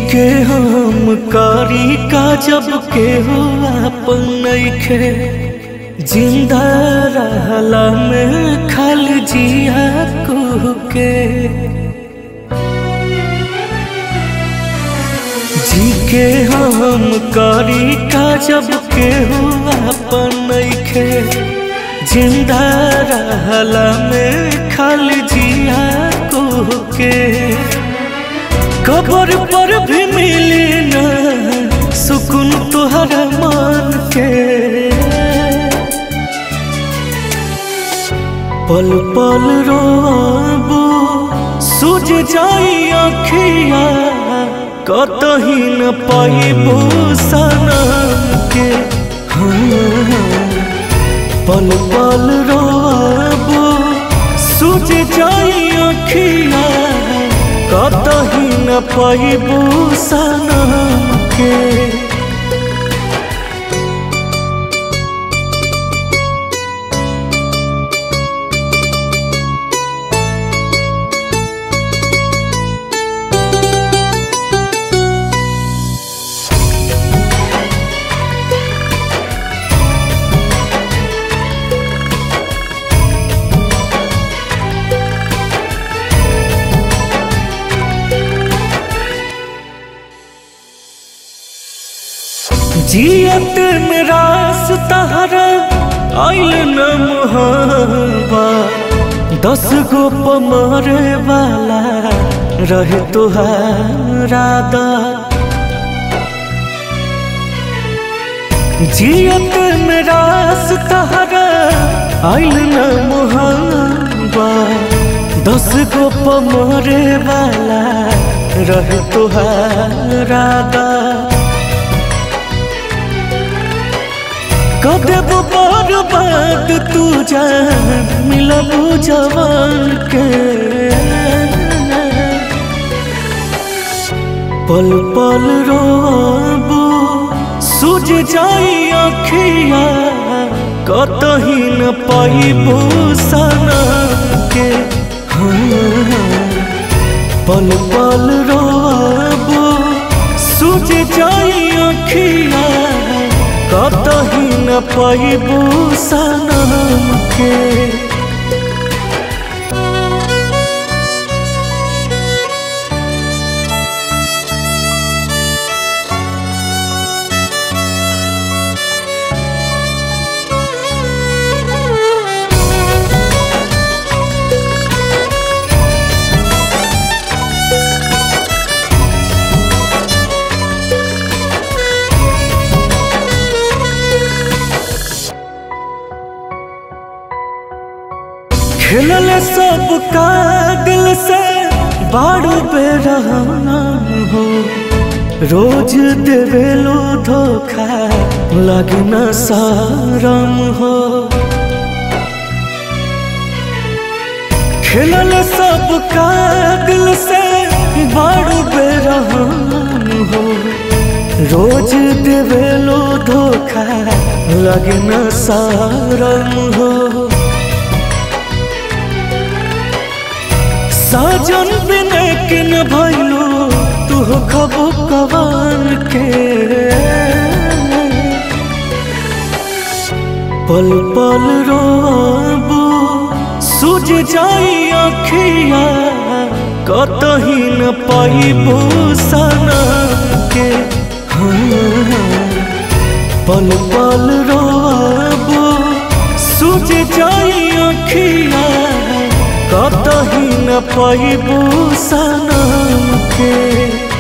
के हम कारी का जब के हो अपन नइखे जिंदा रहला में खल जिया कुह के जी के हम कारी का जब के हो अपन नइखे जिंदा रहला में खल जिया कुह के कबर पर भी मिली न सुकून तुहरा मान के पल पल रोबो सूझ जाई अखिया कतही न पाइबो सनम के हाँ, पल पल रोबो सूझ जाई अखिया कतही न पाइबो सनम के जियत में रास तहरा आइल न मुहावा दस गो पमरे वाला रहे तुहारा दा जियत में रास तहरा आइल न मुहावा दस गो पमरे वाला रहे तुहारा दा कदब बर्बाद तू जान मिलबू जवान के पल पल रोबू सूझ जाई अखिया कतही न पाइबू सनम के हाँ, पल पल रोबू सूझ जाई अखिया कतही न पाइबू सनम के खेलल सब का दिल से बाड़ू बेरहना हो रोज देवेलो धोखा लगना सारम हो खेलल सब का दिल से बाड़ू बेरहम हो रोज देवेलो धोखा लगना सारम हो साजन बिना के न भैलो तू खबो कवान के पल पल रोबू सूझ जाई अखिया कतही न पाइबू सनम के हाँ, पल पल रोबू सूझ जाई अखिया कतही न पाइबू सनम के